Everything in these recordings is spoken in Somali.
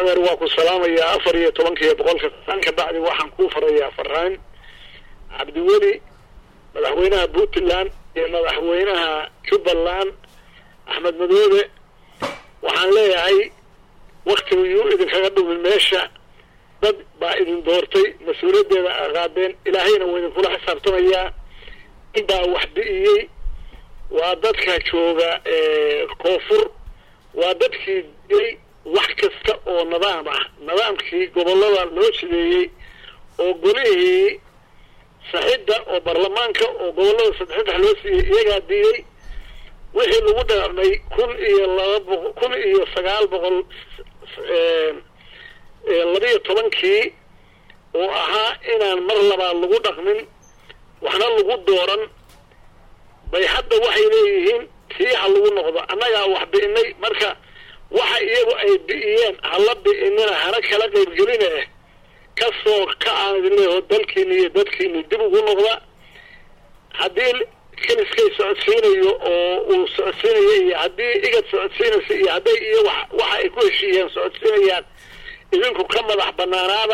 adeer waa ku salaamayaa afar iyo tobanka iyo boqolka san ka bacdi waxaan kuu farayaa faraan cabdiweli madaxweynaha puntland iyo madaxweynaha jubbaland axmed madoobe waxaan leeyahay waktigu yuu idinkaga dhumin meesha dad baa idin doortay mas-uuliyaddeeda a qaadeen ilaahayna waa idinkula xisaabtamayaa in baa wax bi'iyey waa dadka jooga koonfur waa dadkii dilay wax kasta oo nidaam ah nidaamkii gobollada loo jideeyey oo golihii saxidda oo baarlamaanka oo gobollada saddex saddex loo siiyey iyagaa diiday wixii lagu dhaqmay kun iyo laba boqo kun iyo sagaal boqol labiyo tobankii oo ahaa inaan mar labaad lagu dhaqmin waxna lagu dooran bay hadda waxay leeyihiin tii ha lagu noqdo annagaa wax bi'inay marka waxa iyagu ay bi'iyeen hala bi'inina hana kala qaybgelina eh kasoo ka aan idin leeyaho dalkiini iyo dadkiini dib ugu noqda haddii keliskay socodsiinayo oo uu socodsiinayo iyo haddii igad socodsiinaysa iyo hadday iyo wa waxa ay ku heshiiyeen socodsiinayaan idinku ka madax banaanaada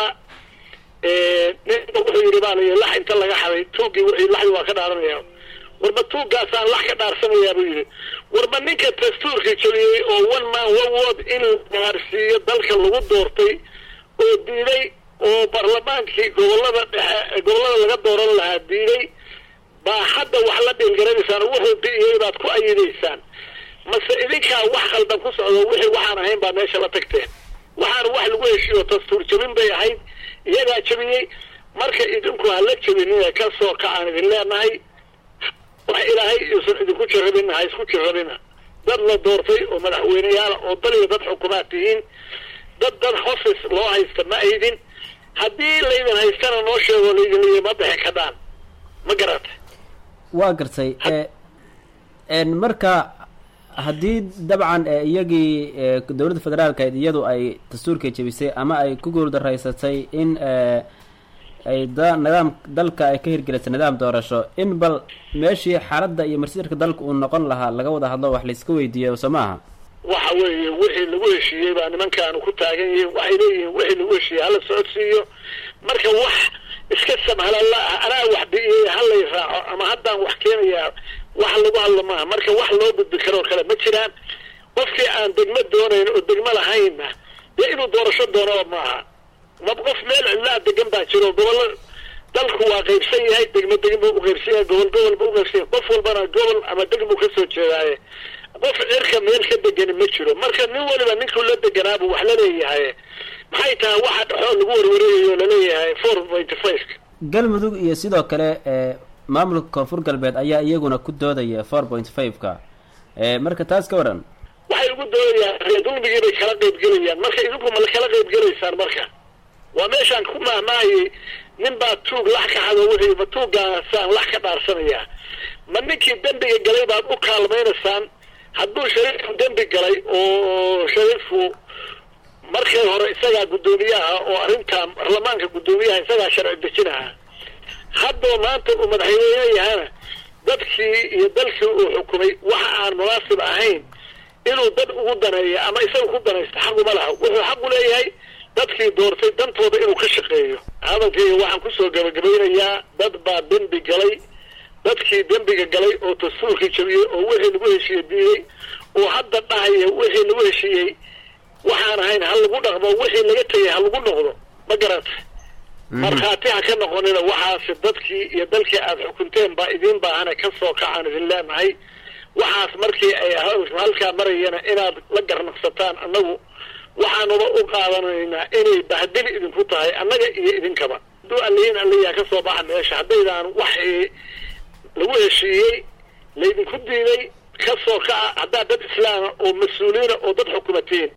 ninka wuxuu yidhi baa layihi lax inta laga xaday tuuggii wixii laxdi waa ka dhaaranaya warba tuuggaasaan lax ka dhaarsanayaa buu yidhi warba ninka dastuurkii jabiyey oo one man one word in la gaarsiiyo dalka lagu doortay oo diiday oo baarlamaankii gobollada dhexe gobollada laga dooran lahaa diiday baa hadda wax la dhiilgaranaysaan oo wuxuu bi'iyey baad ku ayidaysaan mase idinkaa wax khaldan ku socdo wixii waxaan ahayn baa meesha la tagteen waxaana wax lagu heshiiyo dastuur jabin bay ahayd iyagaa jabiyey marka idinku hala jabinina kasoo kacaan idin leenahay wax ilaahay iusan idinku jarabina ha isku jarabina dad la doortay oo madaxweyneyaala oo dal iyo dad xukumaad tihiin dad dad hofis loo haysta ma aydin haddii laydin haystana noo sheego laydin leeya ma bixi kadhaan ma garata waa gartay marka haddii dabcan iyagii dowladda federaalkeed iyadu ay dastuurka jebisay ama ay ku guuldaraysatay in ay da nidaam dalka ay ka hirgelisay nidaam doorasho in bal meeshii xaaladda iyo marsiirka dalka uu noqon lahaa laga wada hadlo wax layska weydiiyo soo maaha waxa weeye wixii lagu heshiiyey baa nimankaanu ku taagan yihiin waxay leeyihiin wixii lagu heshiiyey hala socodsiiyo marka wax iska samhalala ah anaa wax bi'iyey halay raaco ama haddaan wax keenayaa wax lagu hadlo maaha marka wax loo gudbi karoo kale ma jiraan qofkii aan degmo doonayn oo degmo lahaynna dee inuu doorasho doonaba maaha ma qof meel cidlaa degan baa jiro gobollo dalku waa qaybsan yahay degmo degmo u qaybsan yahay gobol gobolba u qaybsan yahay qof walbana gobol ama degmo kasoo jeedaaye qof cirka meel ka degani ma jiro marka nin waliba ninkuu la deganaabu wax la leeyahay maxay tahay waxa dhexoo lagu warwareegayo laleeyahay four point five galmudug iyo sidoo kale maamulka koonfur galbeed ayaa iyaguna ku doodaya four point five-ka marka taas ka waran waxay ugu doodayaan reer dulmigii bay kala qaybgelayaan marka idinku ma kala qaybgelaysaan marka waa meeshaan ku mahmaayay nin baa tuug lax ka xado wixii ma tuuggaasaan lax ka dhaarsanayaa ma ninkii dembiga galay baad u kaalmaynaysaan hadduu shariifku dembi galay oo shariifku markii hore isagaa guddoomiyaha oo arrintaa baarlamaanka guddoomiyaha isagaa sharci dejinaha haddoo maanta uu madaxweyne yahana dadkii iyo dalkii uu xukumay waxa aan munaasib ahayn inuu dad ugu daneeyo ama isaga ku danaysto xaquma laha wuxuu xaqu leeyahay dadkii doortay dantooda inuu ka shaqeeyo hadalkayga waxaan kusoo gabagabaynayaa dad baa dembi galay dadkii dembiga galay oo dastuurkii jabiyey oo wixii lagu heshiiyey diiday oo hadda dhahaya wixii lagu heshiiyey waxaan ahayn ha lagu dhaqmo wixii laga tegay ha lagu noqdo ma garata markhaati ha ka noqonina waxaasi dadkii iyo dalkii aada xukunteen baa idiin baahana kasoo kacaan idin leenahay waxaas markii ay halkaa marayana inaad la garnaqsataan annagu waxaanuba u qaadanaynaa inay bahdili idinku tahay annaga iyo idinkaba hadduu allayin allayaa ka soo baxa meesha haddaydaan wax lagu heshiiyey laydinku diiday kasoo kaca haddaad dad islaama oo mas-uuliina oo dad xukumatiin